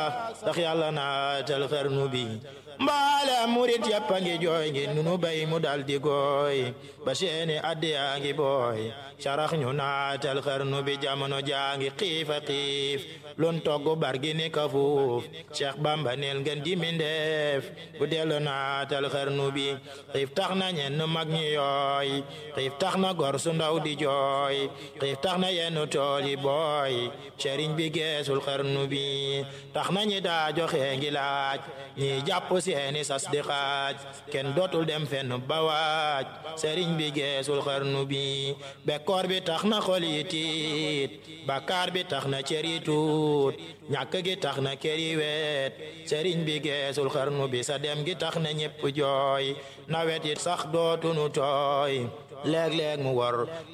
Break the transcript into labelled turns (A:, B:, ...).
A: ndax yàlla naatal xarnu bi mbaale murit yàpp a ngi jooy ngi nunu bay mu dal di gooy ba seeni addiyaa ngi booy sarax ñu naatal xarnu bi jamono jaa ngi xiifa xiif lun togg bargi ni ka fuuf Cheikh Bamba neel ngeen di mindeef bu dellu naatal xarnu bi xiif tax na ñenn mag ñi yooy xiif tax na gor su ndaw di jooy xiif tax na yenn tool yi booy sëriñ bi geesul xarnu bi tax na ñi daa joxe ngi laaj ñi jàpp seeni sas di xaaj kenn dootul dem fenn ba waaj sëriñ bi geesul xarnu bi bekkoor bi tax na xol yi tiit bakkaar bi tax na cër yi tuut ñàkk gi tax na kër yi weet sëriñ bi geesul xarnu bi sa dem gi tax na ñépp jooy nawet it sax dootunu tooy léeg-léeg mu wor